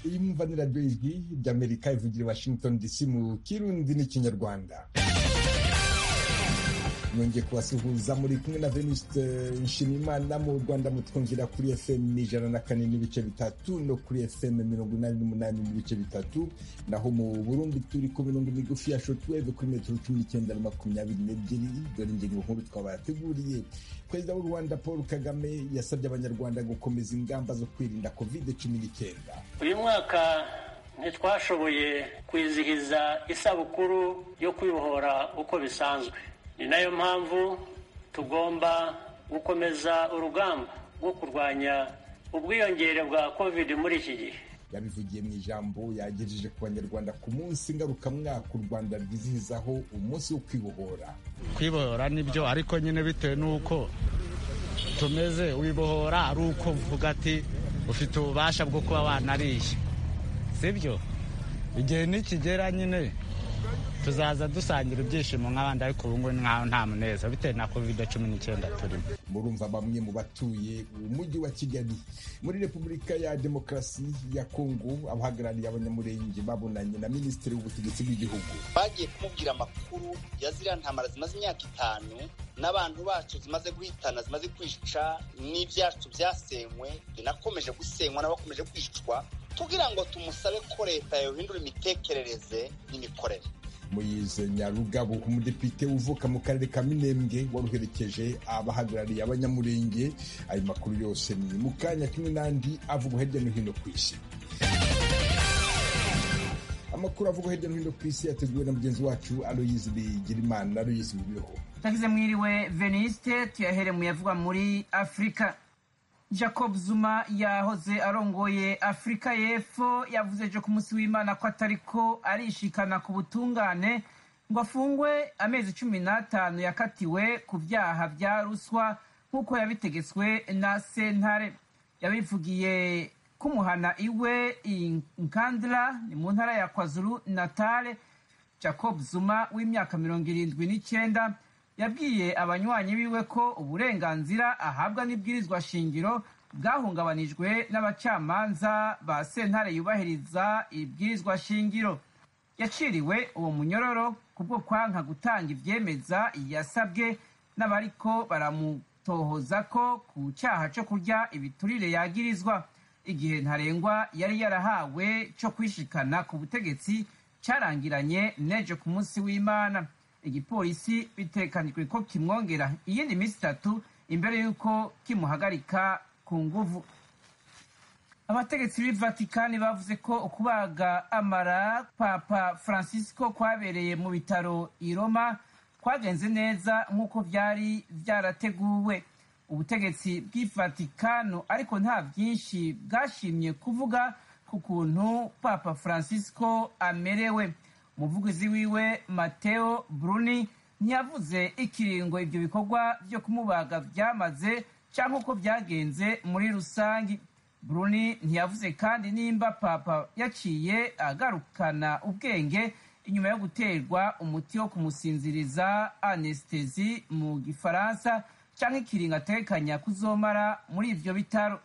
ikawa ni radiyo ijwi ry'amerika ivugira i washington dc mu kirundi n'ikinyarwanda nongeye kubasuhuza muri kumwe na venuste nshimimana mu rwanda mutwumvira kuri fm ijana na kane n'ibice bitatu no kuri fm mirongo inani n'umunani n'ibice bitatu naho mu burundi turi ku mirongo migufi ya shotweve kuri metero cumi n'icyenda na makumyabiri n'ebyiri dore ingingo nkuru twabateguriye perezida w'u rwanda paul kagame yasabye abanyarwanda gukomeza ingamba zo kwirinda covid cumi n'icyenda uyu mwaka ntitwashoboye kwizihiza isabukuru yo kwibohora uko bisanzwe ni nayo mpamvu tugomba gukomeza urugamba rwo kurwanya ubwiyongere bwa kovide muri iki gihe yabivugiye mu ijambo yagejeje ku banyarwanda ku munsi ngarukamwaka u rwanda rwizihizaho umunsi wo kwibohora kwibohora nibyo ariko nyine bitewe n'uko tumeze wibohora ari uko mvuga ati ufite ububasha bwo kuba wanariye sibyo igihe nikigera nyine tuzaza dusangira ibyishimo nk'abandi ariko ubu ngubu nkaho nta muneza bitewe na kovide cumi n'icyenda turimo murumva bamwe mu batuye umujyi wa kigali muri repubulika ya demokarasi ya kongo abahagarariye abanyamurenge babonanye na minisitiri w'ubutegetsi bw'igihugu bagiye kumubwira amakuru ya ziriya ntambara zimaze imyaka itanu n'abantu bacu zimaze guhitana zimaze kwica n'ibyacu byasenywe binakomeje gusenywa n'abakomeje kwicwa kugira ngo tumusabe ko leta yohindura imitekerereze n'imikorere muyize nyarugabo umudepite uvuka mu karere ka minembwe waruherekeje abahagarariye abanyamurenge ayo makuru yose ni mu kanya kimwe n'andi avugwa hirya no hino ku isi amakuru avugwa hirya no hino ku isi yateguwe na mugenzi wacu aloyizi bigirimana aloyizi bibeho nagize mwiriwe veniste tuyahere muyavugwa muri afurika jacob zuma yahoze arongoye afurika y'epfo yavuze ejo ku munsi w'imana ko atariko arishikana ku butungane ngo afungwe amezi cumi n'atanu yakatiwe ku byaha bya ruswa nk'uko yabitegetswe na sentare yabivugiye kumuhana iwe nkandira ni mu ntara ya kwazuru natale jacob zuma w'imyaka mirongo irindwi n'icyenda yabwiye abanywanyi biwe ko uburenganzira ahabwa n'ibwirizwa shingiro bwahungabanijwe n'abacamanza ba sentare yubahiriza ibwirizwa shingiro yaciriwe uwo munyororo kubwo kwanka gutanga ibyemeza yasabwe n'abariko baramutohoza ko ku cyaha cyo kurya ibiturire yagirizwa igihe ntarengwa yari yarahawe cyo kwishikana ku butegetsi cyarangiranye n'ejo ku munsi w'imana igipolisi bitekanijwe ko kimwongera iyindi minsi itatu imbere y'uko kimuhagarika ku nguvu abategetsi b'i vatikani bavuze ko ukubaga amara papa francisco kwabereye mu bitaro i roma kwagenze neza nk'uko byari byarateguwe ubutegetsi bw'i vatikano ariko nta byinshi bwashimye kuvuga ku kuntu papa francisco amerewe umuvugizi wiwe mateo bruni ntiyavuze ikiringo ibyo bikorwa byo kumubaga byamaze cyangwa uko byagenze muri rusange bruni ntiyavuze kandi nimba papa yaciye agarukana ubwenge inyuma yo guterwa umuti wo kumusinziriza anesitezi mu gifaransa cyangwa ikiringo atekanya kuzomara muri ibyo bitaro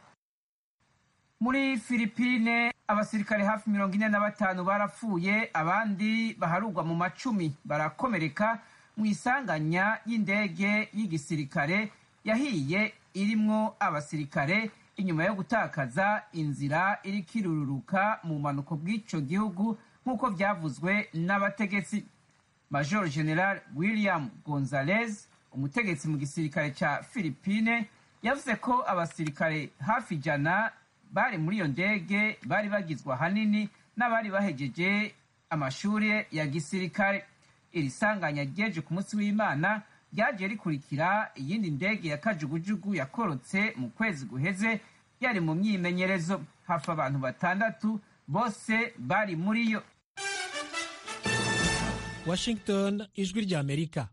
muri filipine abasirikare hafi mirongo ine na batanu barapfuye abandi baharugwa mu macumi barakomereka mu isanganya y'indege y'igisirikare yahiye irimwo abasirikare inyuma yo gutakaza inzira iriko irururuka mu bumanuko bw'icyo gihugu nk'uko byavuzwe n'abategetsi major general william gonzalez umutegetsi mu gisirikare cya filipine yavuze ko abasirikare hafi ijana bari muri iyo ndege bari bagizwe ahanini n'abari bahegeje amashuri ya gisirikare iri sanganya ryeje ku munsi w'imana ryagiye rikurikira iyindi ndege ya kajugujugu yakorotse mu kwezi guheze yari mu myimenyerezo hafi abantu batandatu bose bari muri yo washington ijwi ry'amerika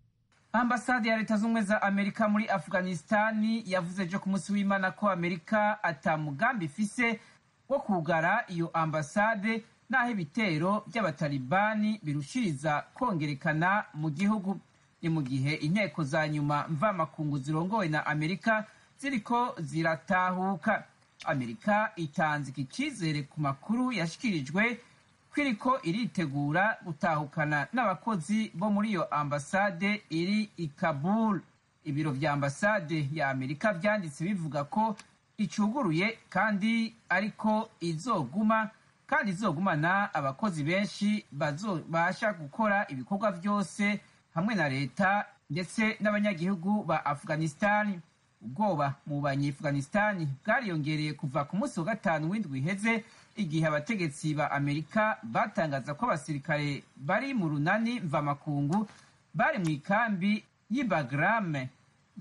ambasade ya leta z'ubumwe za amerika muri afghanistan yavuze ejo ku munsi w'imana ko amerika atamugambi ifise wo kugara iyo ambasade n'aho ibitero by'abatalibani birushiriza kongerekana mu gihugu ni mu gihe inteko za nyuma mvamakungu zirongowe na amerika ziriko ziratahuka amerika itanze iki cyizere ku makuru yashyikirijwe ko iriko iritegura gutahukana n'abakozi bo muri iyo ambasade iri i kabul ibiro bya ambasade ya amerika byanditse bivuga ko icuguruye kandi ariko izoguma kandi izogumana abakozi benshi bazobasha gukora ibikorwa byose hamwe na leta ndetse n'abanyagihugu ba afghanistan ubwoba mu banyeafghanistan bwariyongereye kuva ku munsi wa gatanu w'indwi iheze igihe abategetsi ba amerika batangaza ko abasirikare bari mu runani mvamakungu bari mu ikambi y'ibagrame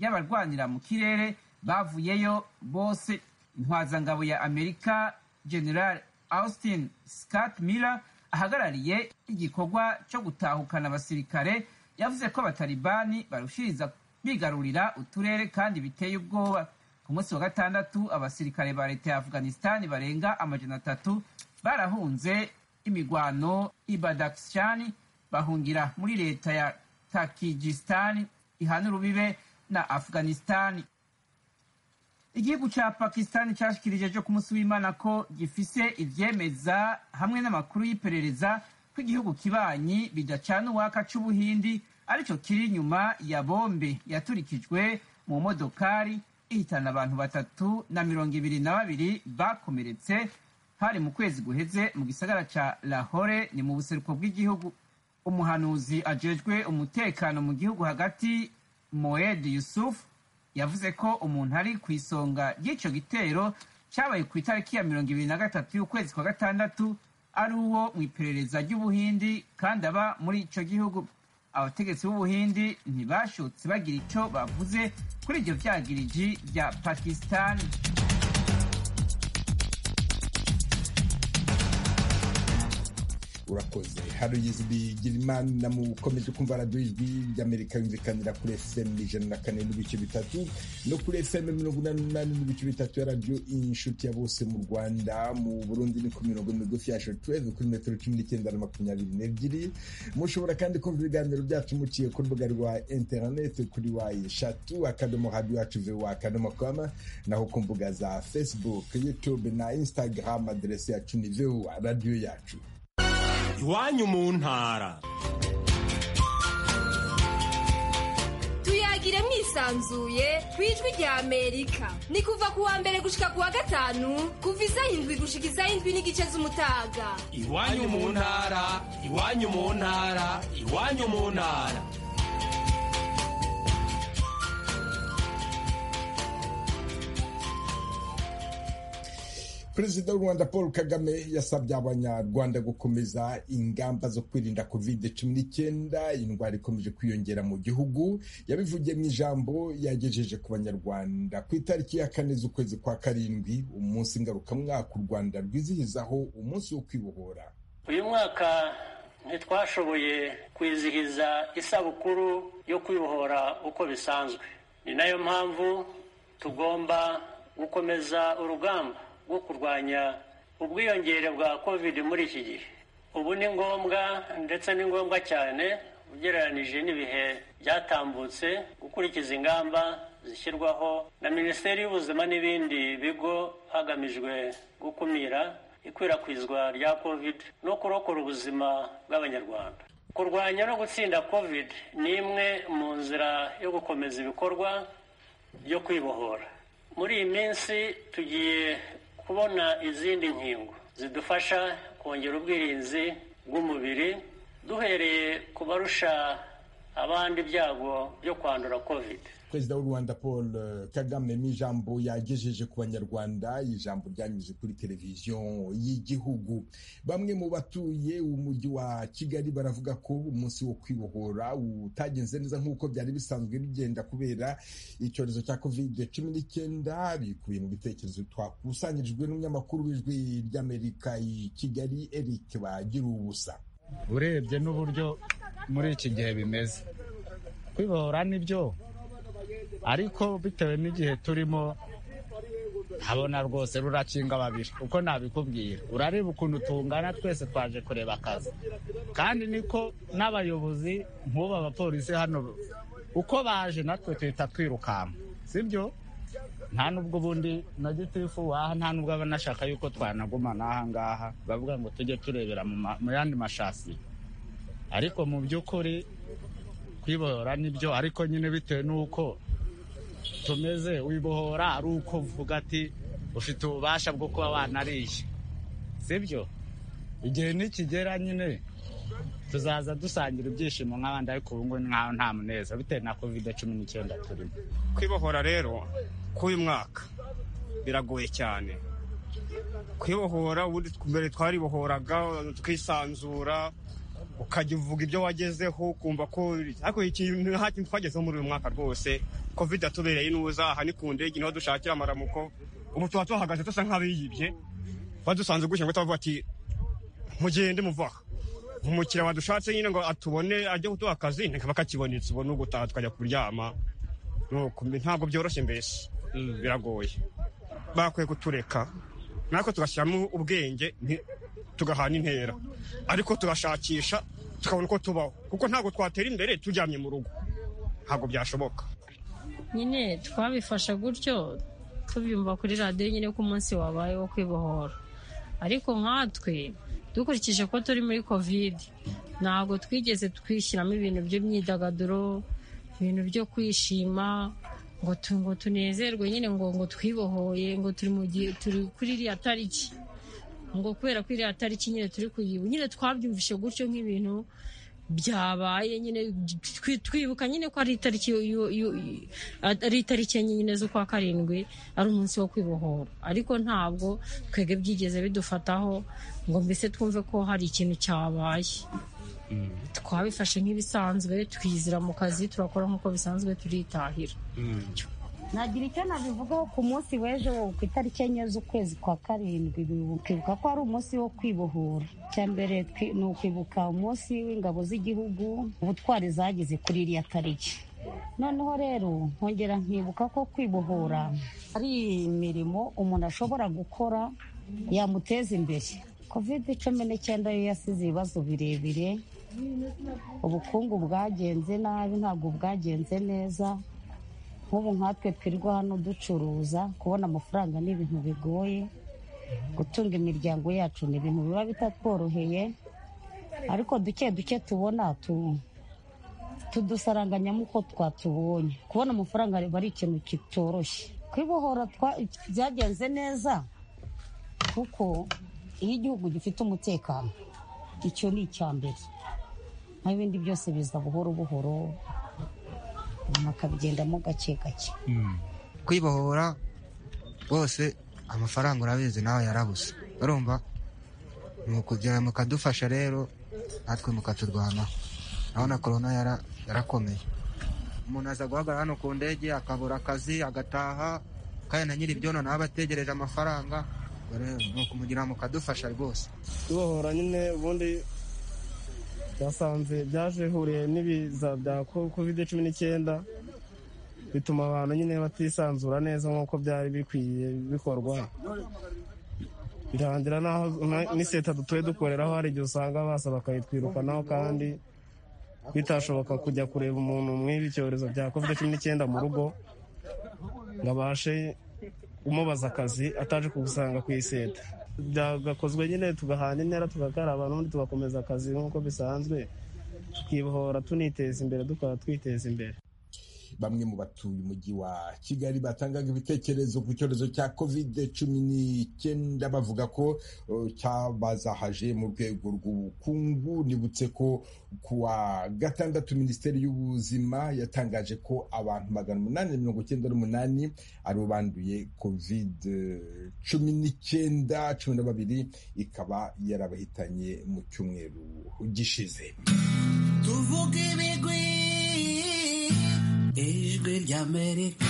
y'abarwanira mu kirere bavuyeyo bose intwazangabo ya amerika general austin scott miller ahagarariye igikorwa cyo gutahukana abasirikare yavuze ko abatalibani barushiriza bigarurira uturere kandi biteye ubwoba ku munsi wa gatandatu abasirikare ba leta ya afghanistani barenga amajana atatu barahunze imigwano i badakishani bahungira muri leta ya takijistani ihana urubibe na afghanistani igihugu cya pakistan cyashikirije ejo ku munsi w'imana ko gifise ibyemeza hamwe n'amakuru y'iperereza ko igihugu kibanyi bidacana uwaka cy'ubuhindi aricyo kiri inyuma ya bombe yaturikijwe mu modokari ihitana abantu batatu na mirongo ibiri na babiri bakomeretse hari mu kwezi guheze mu gisagara cya lahore ni mu buseruko bw'igihugu umuhanuzi ajejwe umutekano mu gihugu hagati moed yusuf yavuze ko umuntu ari ku isonga ry'icyo gitero cyabaye ku itariki ya mirongo ibiri na gatatu y'ukwezi kwa gatandatu ari uwo mu iperereza ry'ubuhindi kandi aba muri icyo gihugu abategetsi b'ubuhindi ntibashotse bagira icyo bavuze kuri ibyo byagiriji bya pakisitani urakoze hari ugizwe girimani na mukomeje kumva radiyo ijwi ry'amerika yumvikanira kuri fm ijana na kane n'ibice bitatu no kuri fm mirongo inani n'umunani n'ibice bitatu ya radiyo inshuti ya bose mu rwanda mu burundi ni ku mirongo migufi ya shotweve kuri metero cumi n'icyenda na makumyabiri n'ebyiri mushobora kandi kumva ibiganiro byacu muciye ku rubuga rwa interineti kuri wayi eshatu akadomo radiyo yacu vewa akadomo koma naho ku mbuga za facebook youtube na instagram aderesi yacu ni vewa radiyo yacu iwanyu mu ntara tuyagire mwisanzuye ku ijwi rya amerika ni kuva ku wa mbere gushika ku wa gatanu kuva isa indwi gushika isa indwi n'igice z'umutaga iwanyu mu ntara iwanyu mu ntara iwanyu mu ntara perezida w'u rwanda paul kagame yasabye abanyarwanda gukomeza ingamba zo kwirinda kovide cumi n'icyenda indwara ikomeje kwiyongera mu gihugu yabivugiye mu ijambo yagejeje ku banyarwanda ku itariki ya kane z'ukwezi kwa karindwi umunsi ngarukamwaka u rwanda rwizihizaho umunsi wo kwibohora uyu mwaka ntitwashoboye kwizihiza isabukuru yo kwibohora uko bisanzwe ni nayo mpamvu tugomba gukomeza urugamba rwo kurwanya ubwiyongere bwa kovide muri iki gihe ubu ni ngombwa ndetse ni ngombwa cyane ugereranije n'ibihe byatambutse gukurikiza ingamba zishyirwaho na minisiteri y'ubuzima n'ibindi bigo hagamijwe gukumira ikwirakwizwa rya kovide no kurokora ubuzima bw'abanyarwanda kurwanya no gutsinda kovide ni imwe mu nzira yo gukomeza ibikorwa byo kwibohora muri iyi minsi tugiye kubona izindi nkingo zidufasha kongera ubwirinzi bw'umubiri duhereye ku barusha abandi ibyago byo kwandura kovide perezida w'u rwanda paul kagame mu ijambo yagejeje ku banyarwanda ijambo ryanyuze kuri televiziyo y'igihugu bamwe mu batuye umujyi wa kigali baravuga ko umunsi wo kwibohora utagenze neza nk'uko byari bisanzwe bigenda kubera icyorezo cya covid cumi n'icyenda bikubiye mu bitekerezo twakusanyirijwe n'umunyamakuru w'ijwi ry'amerika i kigali eric bagira ubusa urebye n'uburyo muri iki gihe bimeze kwibohora nibyo ariko bitewe n'igihe turimo ntabona rwose rurakinga babiri uko nabikubwira urareba ukuntu tungana twese twaje kureba akazi kandi niko n'abayobozi nk'ubu abapolisi hano uko baje natwe tuhita twirukanka sibyo nta nubwo ubundi na gitifu waha nta nubwo aba anashaka yuko twanagumana aha ngaha bavuga ngo tujye turebera mu ma- mu yandi mashasi ariko mu by'ukuri kwibohora nibyo ariko nyine bitewe n'uko tumeze wibohora ari uko uvuga ati ufite ububasha bwo kuba wanariye sibyo igihe nikigera nyine tuzaza dusangira ibyishimo nk'abandi ariko ubu ngubu nkaho nta muneza bitewe na kovide cumi n'icyenda turimo kwibohora rero k'uyu mwaka biragoye cyane kwibohora ubundi mbere twaribohoraga twisanzura ukajya uvuga ibyo wagezeho ukumva ko ariko ikintu nta kintu twagezeho muri uyu mwaka rwose kovide yatubereye inuza aha ni ku ndege niho dushakira amaramuko ubu tuba tuhagaze dusa nk'abiyibye badusanze gutya ngo tubavuga ati mugende muvaha umukiriya wadushatse nyine ngo atubone ajye kuduha akazi bakakibonetse ubone ugutaha tukajya kuryama nuko mbi- ntabwo byoroshye mbese biragoye bakwiye kutureka natwe tugashyiramo ubwenge nti- tugahana intera ariko tugashakisha tukabona uko tubaho kuko ntabwo twatera imbere turyamye mu rugo ntabwo byashoboka nyine twabifasha gutyo tubyumva kuri radiyo nyine ko umunsi wabaye wo kwibohora ariko nkatwe dukurikije ko turi muri kovide ntabwo twigeze twishyiramo ibintu by'imyidagaduro ibintu byo kwishima ngo tu- ngo tunezerwe nyine ngo ngo twibohoye ngo turi mu gihe turi kuri iriya tariki ngo kubera ko iriya tariki nyine turi kuyibu nyine twabyumvishe gutyo nk'ibintu byabaye nyine twi- twibuka nyine ko ari itariki yo- yo- yo- ari itariki enye nyine z'ukwa karindwi ari umunsi wo kwibohora ariko ntabwo twebwe byigeze bidufataho ngo mbese twumve ko hari ikintu cyabaye twabifashe nk'ibisanzwe twizira mu kazi turakora nk'uko bisanzwe turitahira nagira icyo nabivugaho ku munsi w'ejo ku itariki enye z'ukwezi kwa karindwi bibukibuka ko ari umunsi wo kwibohora icya mbere twi- ni ukwibuka umunsi w'ingabo z'igihugu ubutwari zagize kuri iriya tariki noneho rero nkongera nkibuka ko kwibohora ari imirimo umuntu ashobora gukora yamuteza imbere covid cumi n'icyenda yo yasize ibibazo birebire ubukungu bwagenze nabi ntabwo bwagenze neza nk'ubu nkatwe twirirwa hano ducuruza kubona amafaranga ni ibintu bigoye gutunga imiryango yacu ni ibintu biba bitatworoheye ariko duke duke tubona tu- tudusaranganyamo uko twatubonye kubona amafaranga aba ari ikintu kitoroshye kwibohora twa- byagenze neza kuko iyo igihugu gifite umutekano icyo ni icya mbere naho ibindi byose biza buhoro buhoro umuntu akabigendamo gake gake kwibohora rwose amafaranga urabizi nawe yarabuze urumva ni ukugira mukadufasha rero natwe mukaturwanaho naho na korona yara- yarakomeye umuntu aza guhagarara hano ku ndege akabura akazi agataha kandi na nyir'ibyono nawe aba ategereje amafaranga ubwo rero ni ukumugira ngo mukadufasha rwose tubohora nyine ubundi twasanze byaje bihuriye n'ibiza bya ko- covid cumi n'icyenda bituma abantu nyine batisanzura neza nk'uko byari bikwiye bikorwa birangira n'aho na- n'iseta dutuye dukoreraho hari igihe usanga basa bakayitwirukanaho kandi bitashoboka kujya kureba umuntu mw'ibi icyorezo bya covid cumi n'icyenda mu rugo ngo abashe umubaza akazi ataje kugusanga ku iseta byagakozwe nyine tugahana intera tugakaraba n'ubundi tugakomeza akazi nk'uko bisanzwe tukibohora tuniteza imbere dukora twiteza imbere bamwe mu batuye umujyi wa kigali batangaga ibitekerezo ku cyorezo cya covid cumi n'icyenda bavuga ko uh, cyabazahaje mu rwego rw'ubukungu nibutse ko ku wa gatandatu minisiteri y'ubuzima yatangaje ko abantu magana umunani na mirongo icyenda n'umunani aribo banduye covid eh, cumi n'icyenda cumi na babiri ikaba yarabahitanye mu cyumweru gishize tuvuge ibigwi ijwi ry'amerika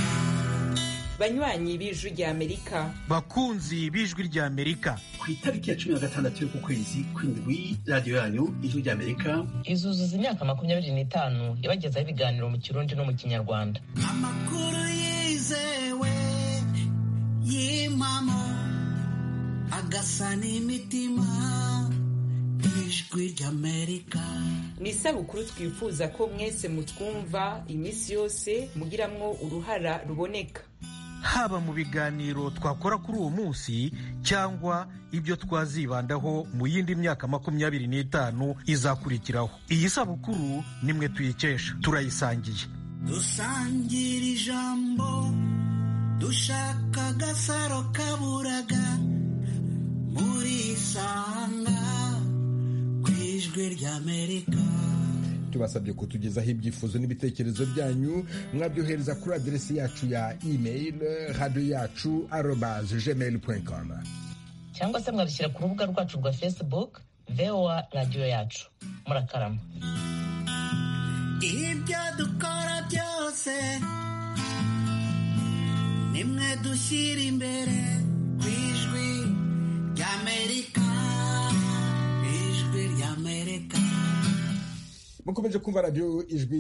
banywanyi b'ijwi ry'amerika bakunzi b'ijwi ry'amerika ku itariki ya cumi na gatandatu y'uku kwezi kw'indwi radiyo yanyu ijwi ry'amerika izuzuza imyaka makumyabiri n'itanu ibagezaho ibiganiro mu kirundi no mu kinyarwanda amakuru yizewe y'impamo agasa n'imitima ijwi ry'amerika ni isabukuru twifuza ko mwese mutwumva iminsi yose mugiramwo uruhara ruboneka haba mu biganiro twakora kuri uwo munsi cyangwa ibyo twazibandaho mu yindi myaka makumyabiri n'itanu izakurikiraho iyi sabukuru nimwe tuyikesha turayisangiye dusangira ijambo dushaka agasaro kaburaga murisanga ku ijwi ry'amerika tubasabye kutugezaho ibyifuzo n'ibitekerezo byanyu mwabyohereza kuri aderesi yacu ya email radiyo yacu arobaze gmail com cyangwa se mwabishyira ku rubuga rwacu rwa facebook voa radiyo yacu murakarama ibyo dukora byose nimwe dushyira imbere ku ijwi ry'amerika ijwi ry'amerika mukomeje kumva radiyo ijwi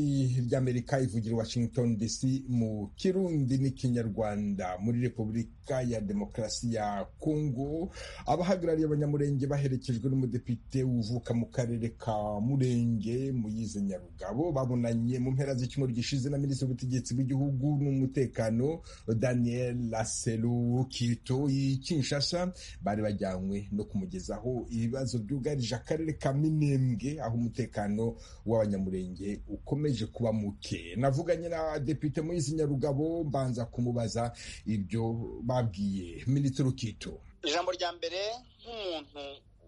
ry'amerika ivugira washington dc mu kirundi n'ikinyarwanda muri repubulika ya demokarasi ya kongo abahagarariye abanyamurenge baherekejwe n'umudepite uvuka mu karere ka murenge muyize nyarugabo babonanye mu mpera z'icyumweru gishize na minisitiri w'ubutegetsi bw'igihugu n'umutekano daniel laselu kito kinshasa bari bajyanywe no kumugezaho ibibazo byugarije akarere ka minembwe aho umutekano w'abanyamurenge ukomeje kuba muke navuganye na depite muyizi nyarugabo mbanza kumubaza ibyo babwiye minisitiri ukito ijambo rya mbere nk'umuntu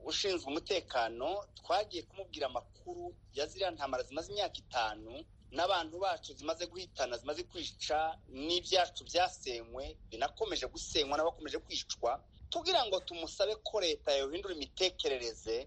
ushinzwe umutekano twagiye kumubwira amakuru ya ziriya ntambara zimaze imyaka itanu n'abantu bacu zimaze guhitana zimaze kwica n'ibyacu byasenywe binakomeje gusenywa n'abakomeje kwicwa tugira ngo tumusabe ko leta yohindura imitekerereze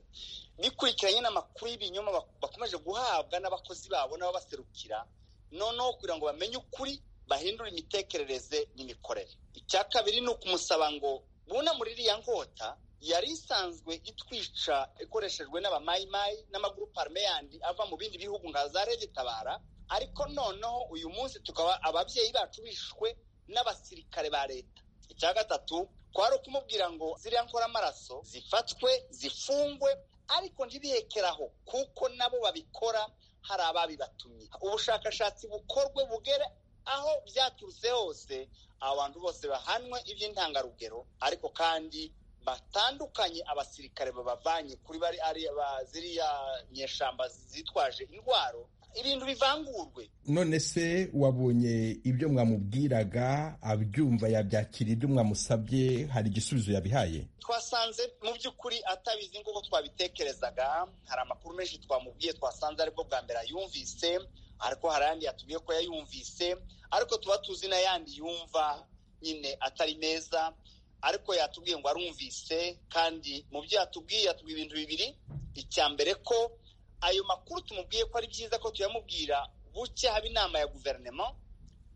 bikurikiranye n'amakuru y'ibinyoma bakomeje guhabwa n'abakozi babo n'ababaserukira noneho kugira ngo bamenye ukuri bahindure imitekerereze n'imikorere icya kabiri ni ukumusaba ngo buna muri iriya nkota yari isanzwe itwica ikoreshejwe n'abamayimayi n'amagurupe arme yandi ava mu bindi bihugu nka za regitabara ariko noneho uyu munsi tukaba ababyeyi bacu bishwe n'abasirikare ba leta icya gatatu kwari ukumubwira ngo ziriya nkoramaraso zifatwe zifungwe ariko ntibihekeraho kuko nabo babikora hari ababibatumye ubushakashatsi bukorwe bugere aho byaturutse hose abantu bose bahanwe iby'intangarugero ariko kandi batandukanye abasirikare babavanye kuri bari ari ziriya nyeshamba zitwaje indwaro ibintu bivangurwe none se wabonye ibyo mwamubwiraga abyumva yabyakira ibyo mwamusabye hari igisubizo yabihaye twasanze mu by'ukuri atabizi nk'uko twabitekerezaga hari amakuru menshi twamubwiye twasanze aribwo bwa mbere yumvise ariko hari ayandi yatubwiye ko yayumvise ariko tuba tuzi n'ayandi yumva nyine atari meza ariko yatubwiye ngo arumvise kandi mu byo yatubwiye yatubwiye ibintu bibiri icya mbere ko ayo makuru tumubwiye ko ari byiza ko tuyamubwira buke haba inama ya guverinoma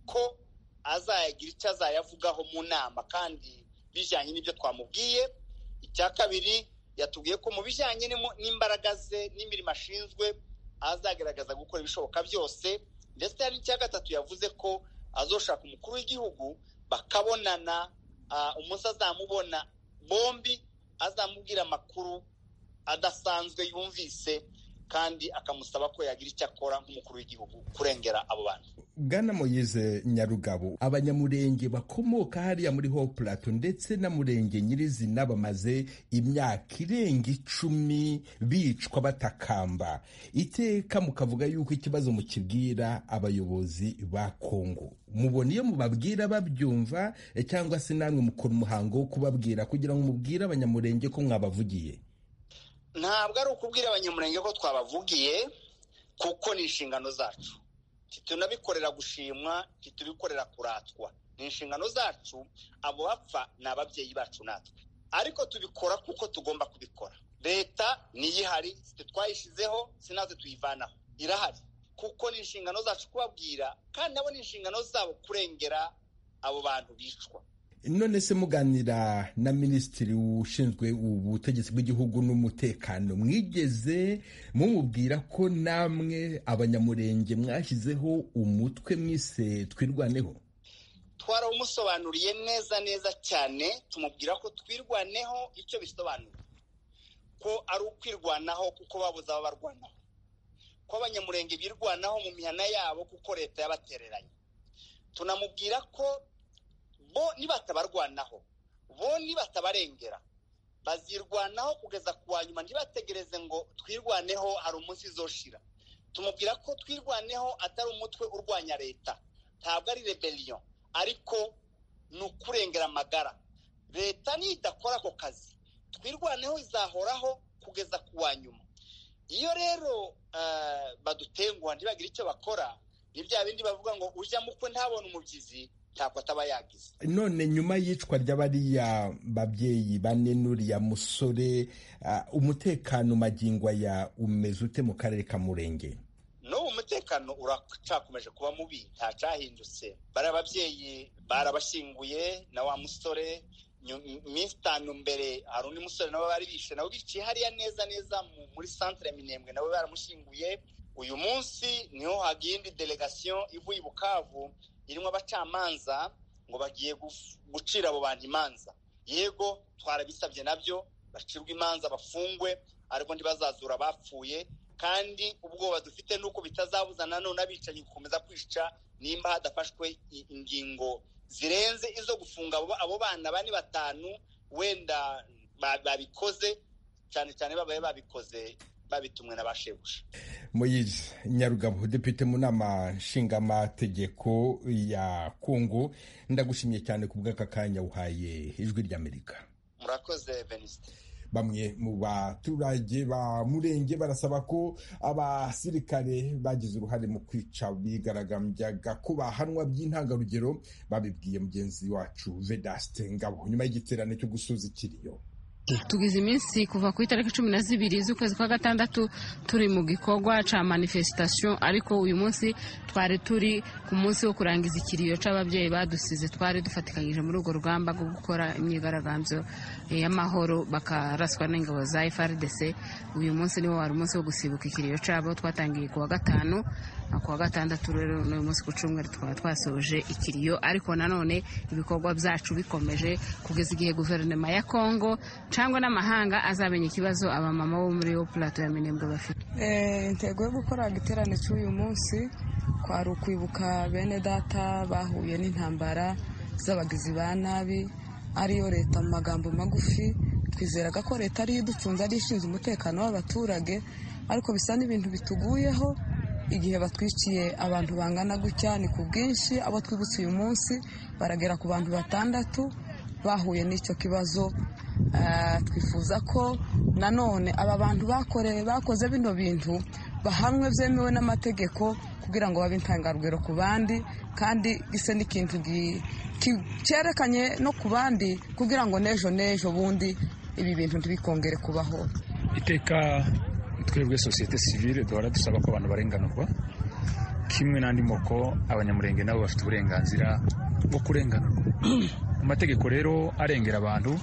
ko azayagira icyo azayavugaho mu nama kandi bijyanye n'ibyo twamubwiye icya kabiri yatubwiye ko mu bijyanye n'imbaraga ze n'imirimo ashinzwe azagaragaza gukora ibishoboka byose ndetse hari n'icya gatatu yavuze ko azoshaka umukuru w'igihugu bakabonana umunsi azamubona bombi azamubwira amakuru adasanzwe yumvise kandi akamusaba ko yagira icyo akora nk'umukuru w'igihugu kurengera abo bantu bwana moyize nyarugabo abanyamurenge bakomoka hariya muri ho plato ndetse na murenge nyirizina bamaze imyaka irenga icumi bicwa batakamba iteka mukavuga yuko ikibazo mukibwira abayobozi ba kongo mubona iyo mubabwira babyumva cyangwa se namwe mukora umuhango wo kubabwira kugira ngo mubwire abanyamurenge ko mwabavugiye ntabwo ari ukubwira abanyamurenge ko twabavugiye kuko ni inshingano zacu ntitunabikorera gushimwa ntitubikorera kuratwa ni inshingano zacu abo bapfa ni ababyeyi bacu natwe ariko tubikora kuko tugomba kubikora leta niyo ihari si twayishyizeho si natwe tuyivanaho irahari kuko ni inshingano zacu kubabwira kandi nabo ni inshingano zabo kurengera abo bantu bicwa none se muganira na minisitiri ushinzwe ubutegetsi bw'igihugu n'umutekano mwigeze mumubwira ko namwe abanyamurenge mwashyizeho umutwe mwise twirwaneho twarawumusobanuriye neza neza cyane tumubwira ko twirwaneho icyo bisobanura ko ari ukwirwanaho kuko babuze ababarwanaho ko abanyamurenge birwanaho mu mihana yabo kuko leta yabatereranye tunamubwira ko bo nibatabarwanaho bo nibatabarengera bazirwanaho kugeza ku wa nyuma ntibategereze ngo twirwaneho hari umunsi izoshira tumubwira ko twirwaneho atari umutwe urwanya leta ntabwo ari rebeliyo ariko ni ukurengera amagara leta nidakora ako kazi twirwaneho izahoraho kugeza ku wa nyuma iyo rero eh, badutenguha ntibagire icyo bakora ni bya bindi bavuga ngo ujya mukwe ntabone umubyizi ntako ataba yagize none nyuma y'icwa ry'abariya babyeyi bane n'uriya musore ah, umutekano magingwa ya umeze ute mu karere ka murenge n'ubu umutekano uracakomeje kuba mubi nta cyahindutse bariya babyeyi barabashyinguye na wa musore nyu- iminsi itanu mbere hari undi musore nawe bari bishe nawe biciye hariya neza neza mu- muri santire minembwe nawe baramushyinguye uyu munsi niho hagiye indi delegasiyo ivuye i bukavu irimo abacamanza ngo bagiye guf- gucira abo bantu imanza yego twarabisabye nabyo bacirwe imanza bafungwe ariko ntibazazura abapfuye kandi ubwoba dufite ni uko bitazabuza nanone abicanyi gukomeza kwica nimba hadafashwe i- ingingo zirenze izo gufunga abo- abo bana bane batanu wenda ba- babikoze cyane cyane babaye babikoze babitumwe na ba shebuja moyizi nyarugabo depite mu nama nshingamategeko ya kongo ndagushimiye cyane ku bw'aka kanya uhaye ijwi ry'amerika murakoze venisite bamwe mu baturage ba murenge barasaba ko abasirikare bagize uruhare mu kwica bigaragambyaga ko bahanwa by'intangarugero babibwiye mugenzi wacu vedaste ngabo nyuma y'igiterane cyo gusoza ikiriyo tugize iminsi kuva ku itariki cumi na zibiri z'ukwezi kwa gatandatu turi mu gikorwa cya manifestation ariko uyu munsi twari turi ku munsi wo kurangiza ikiriyo cy'ababyeyi badusize twari dufatikanyije muri urwo rugamba rwo gukora imyigaragambyo eh, y'amahoro bakaraswa n'ingabo za FRDC uyu munsi niwo wari umunsi wo gusibuka ikiriyo cyabo twatangiye ku wa gatanu na ku wa gatandatu rero n'uyu munsi ku cyumweru tukaba twasoje ikiriyo ariko nanone ibikorwa byacu bikomeje kugeza igihe guverinoma ya kongo cyangwa n'amahanga azamenya ikibazo abamama bo muri yo plato ya minembwe bafite Eh, intego yo gukora igiterane cy'uyu munsi kwari ukwibuka bene data bahuye n'intambara z'abagizi ba nabi ariyo leta mu magambo magufi twizeraga ko leta ariyo iducunze ariyo ishinzwe umutekano w'abaturage ariko bisa n'ibintu bituguyeho igihe batwiciye abantu bangana gutya ni ku bwinshi abo twibutse uyu munsi baragera ku bantu batandatu bahuye n'icyo kibazo Eh, twifuza ko nanone aba bantu bakorewe bakoze bino bintu bahamwe byemewe n'amategeko kugira ngo babe intangarugero ku bandi kandi ise n'ikintu gi- ki- cyerekanye no ku bandi kugira ngo n'ejo n'ejo bundi ibi bintu ntibikongere kubaho iteka twebwe sosiyete sivile duhora dusaba ko abantu barenganurwa kimwe n'andi moko abanyamurenge nabo bafite uburenganzira bwo kurenganurwa amategeko rero arengera abantu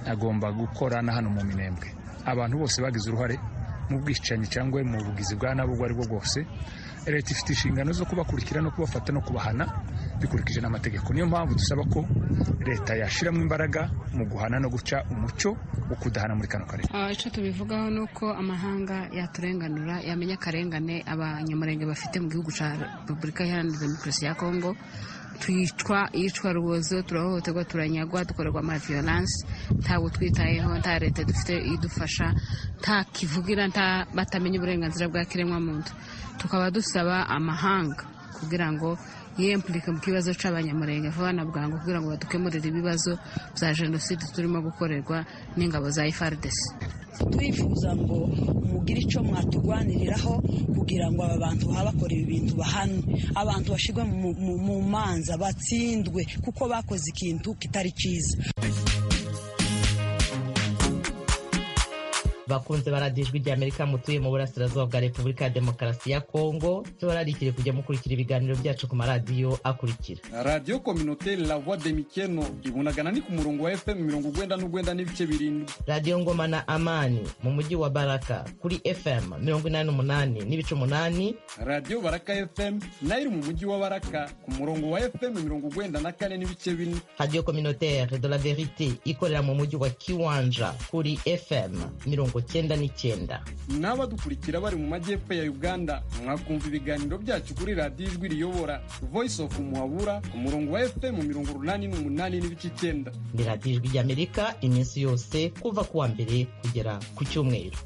agomba gukora na hano mu minembwe abantu bose bagize uruhare mu bwicanyi cyangwa mu bugizi bwa nabi ubwo ari bwo bwose leta ifite inshingano zo kubakurikira no kubafata no kubahana bikurikije n'amategeko niyo mpamvu dusaba ko leta yashyiramo imbaraga mu guhana no guca umuco wo kudahana muri kano karere Ah, icyo tubivugaho ni uko amahanga yaturenganura yamenya akarengane abanyamurenge bafite mu gihugu cya repubulika iharanira demokarasi ya kongo twicwa iyicwa rubozo turahohoterwa turanyagwa dukorerwa ama violence ntabwo twitayeho nta leta dufite idufasha nta kivugira nta batamenya uburenganzira bwa kiremwamuntu tukaba dusaba amahanga kugira ngo yiyempurike mu kibazo cy'abanyamurenge vuba na bwangu kugira ngo badukemurire ibibazo bya jenoside turimo gukorerwa n'ingabo za FARDC turifuza ngo mugire icyo mwaturwaniriraho kugira ngo aba bantu baba bakora ibi bintu bahanwe abantu bashyirwe mu, mu, mu manza batsindwe kuko bakoze ikintu kitari cyiza bakunze baradijwi ry'amerika mutuye mu burasirazuba bwa repubulika ya demokarasi ya kongo tubararikire kujya mukurikira ibiganiro byacu ku maradiyo akurikira radiyo kominote la voix de mikeno ibunagana ni ku murongo wa fm mirongo ugwenda n'ugwenda n'ibice birindwi radiyo ngoma na amani mu mujyi wa baraka kuri fm mirongo inani n'umunani n'ibice umunani radiyo baraka fm nayo iri mu mujyi wa baraka ku murongo wa fm mirongo ugwenda na kane n'ibice bine radiyo communautaire de la verite ikorera mu mujyi wa kiwanja kuri fm mirongo mirongo cyenda n'icyenda n'abadukurikira bari mu majyepfo ya uganda mwakumva ibiganiro byacu kuri radiyo ijwi riyobora voice of muhabura ku murongo wa fm mirongo urunani n'umunani n'ibice icyenda ni radiyo ijwi ry'amerika iminsi yose kuva ku wa mbere kugera ku cyumweru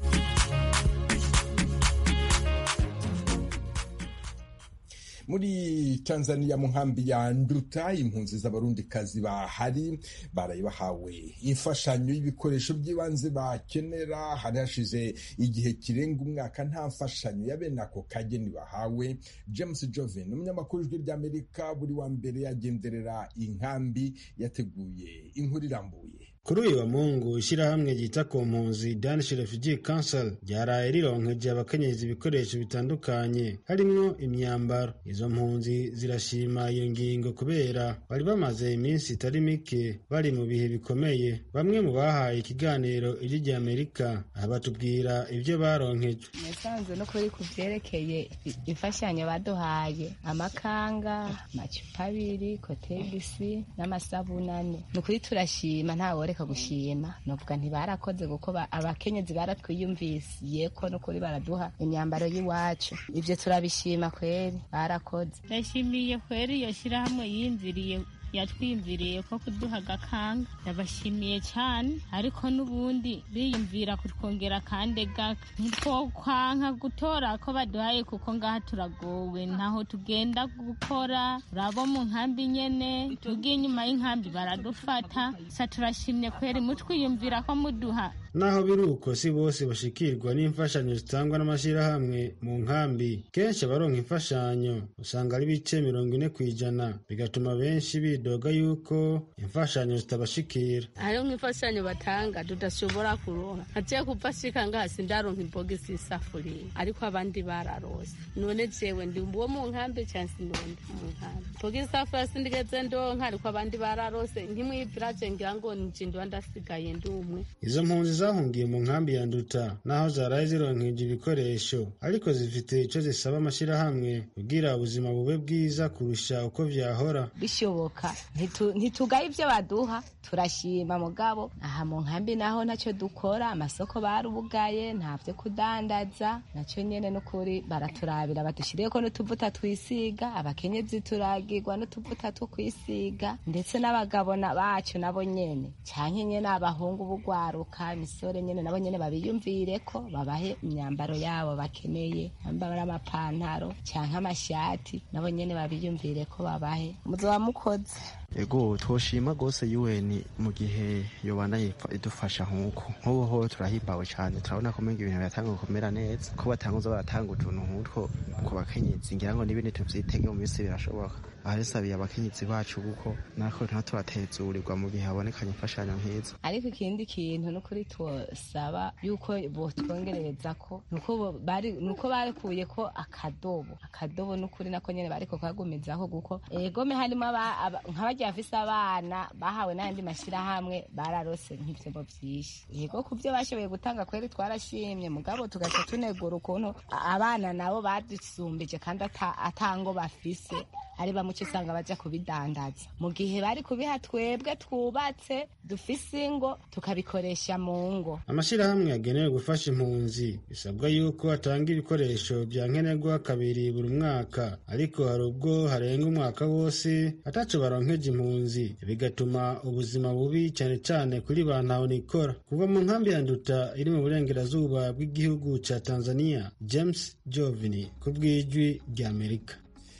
muri tanzania mu nkambi ya nduta impunzi z'abarundikazi bahari baraye bahawe imfashanyo y'ibikoresho by'ibanze bakenera hari hashize igihe kirenga umwaka nta mfashanyo ya bene ako kageni bahawe james joven umunyamakuru ijwi ry'amerika buri wa mbere yagenderera inkambi yateguye inkuru irambuye kuri uyu wa mungu ishyirahamwe ryita ku mpunzi danish refugee council ryaraye rironkeje abakenyezi ibikoresho bitandukanye harimo imyambaro izo mpunzi zirashima iyo ngingo kubera bari bamaze iminsi itari mike bari mu bihe bikomeye bamwe mu bahaye ikiganiro iry'amerika aha batubwira ibyo baronkeje nasanze no kuri ku byerekeye imfashanyo baduhaye amakanga amacupa abiri kotegisi n'amasabunane ni ukuri turashima ntawe bareka gushima nuvuga ntibarakoze kuko ba- abakenyezi baratwiyumvisiye ko nukuri baraduha imyambaro y'iwacu ibyo turabishima kweri barakoze ndashimiye kweri iyo shyirahamwe yinziriye yatwiyumviriye ko kuduha agakanga ndabashimiye cyane ariko n'ubundi biyumvira kutwongera akande gake ntitwokwanka gutora ko baduhaye kuko ngaha turagowe ntaho tugenda gukora urabo mu nkambi nyene tugiye inyuma y'inkambi baradufata sa turashimye kweri mutwiyumvira ko muduha naho biri uko si bose bashikirwa n'imfashanyo zitangwa n'amashyirahamwe mu nkambi kenshi abaronka imfashanyo usanga ari ibice mirongo ine ku ijana bigatuma benshi bidoga yuko imfashanyo zitabashikira hariho nk'imfashanyo batanga tudashobora kuronka nkaciye kupfashika ngaha sindaronka ibogisi y'isafuriya ariko abandi bararose none jewe ndi uwo mu nkambi cyangwa si nonde mu nkambi ibogisi y'isafuriya sindigeze ndonka ariko abandi bararose ntimwibvira je ngira ngo nje ndiba ndasigaye ndi umwe izo mpunzi zahungiye mu nkambi ya nduta naho zaraye zironkeje ibikoresho ariko zifite icyo zisaba amashyirahamwe kugira ubuzima bube bwiza kurusha uko vyahora bishoboka Ntitu- ntitugaye ibyo baduha turashima mugabo aha mu nkambi naho ntacyo dukora amasoko barubugaye nta byo kudandaza nacyo nyine n'ukuri baraturabira badushyiriyeho ko n'utuvuta twisiga abakenyezi turagirwa n'utuvuta two kwisiga ndetse n'abagabo na bacu nabo nyene cyane nyine abahungu bugwaruka imisore nyine nabo nyine babiyumvire ko babahe imyambaro yabo bakeneye bambara amapantaro cyangwa amashati nabo nyine babiyumvire ko babahe muzaba mukoze ego twoshima rwose UN mu gihe yobana yipfa- idufasha nk'uko nk'ubu ho turahimbawe cyane turabona ko mbega ibintu biratanga gukomera neza ko batanguza baratanga utuntu nk'utwo ku bakenyezi ngira ngo n'ibindi tubyitege mu minsi birashoboka aha rero sabiye abakenyezi bacu kuko natwe nta turatezurirwa mu gihe habonekanye imfashanyo nk'izo ariko ikindi kintu nukuri twosaba yuko botwongerereza ko nuko bo- bari- nuko bakuye ko akadobo akadobo nukuri nako nyene bariko kagumizaho kuko egome harimo aba- aba- nk'abagiye bafise abana bahawe n'andi mashyirahamwe bararose nk'ivyebo vyinshi yego ku vyo bashoboye gutanga kweri twarashimye mugabo tugaca tunegura ukuntu a- abana nabo badusumbije kandi ata- atango bafise ari bamuce usanga bajya kubidandaza mu gihe bari kubiha twebwe twubatse dufise ingo tukabikoresha mu ngo amashyirahamwe yagenewe gufasha impunzi bisabwa yuko atanga ibikoresho bya nkenerwa kabiri buri mwaka ariko hari ubwo harenga umwaka wose ataco baronkeje impunzi bigatuma ubuzima bubi cyane cyane kuri ba ntahonikora kuva mu nkambi ya nduta iri mu burengerazuba bw'igihugu ca tanzania james jovini ku bw'ijwi ry'amerika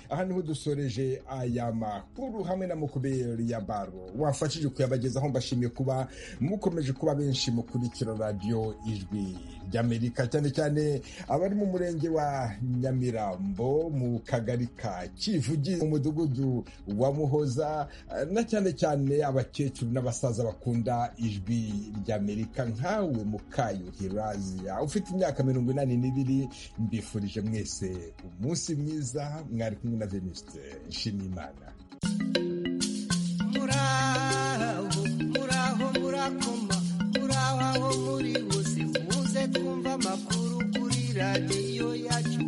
aha niho dusoreje aya makuru hamwe na mukuberi ya baro wafashije kuyabagezaho mbashimiye kuba mukomeje kuba benshi mukurikira radiyo ijwi ry'amerika cyane cyane abari mu murenge wa nyamirambo mu kagari ka kivugi mu mudugudu wa muhoza eh, na cyane cyane abakecuru n'abasaza bakunda ijwi ry'amerika nkawe mukayuhira Asia. ufite imyaka mirongo inani n'ibiri mbifurije mwese umunsi mwiza mwari kumwe na venuste nshimiyimana muraho muraho murakoma muraho aho muri bose muze twumva amakuru kuri radiyo yacu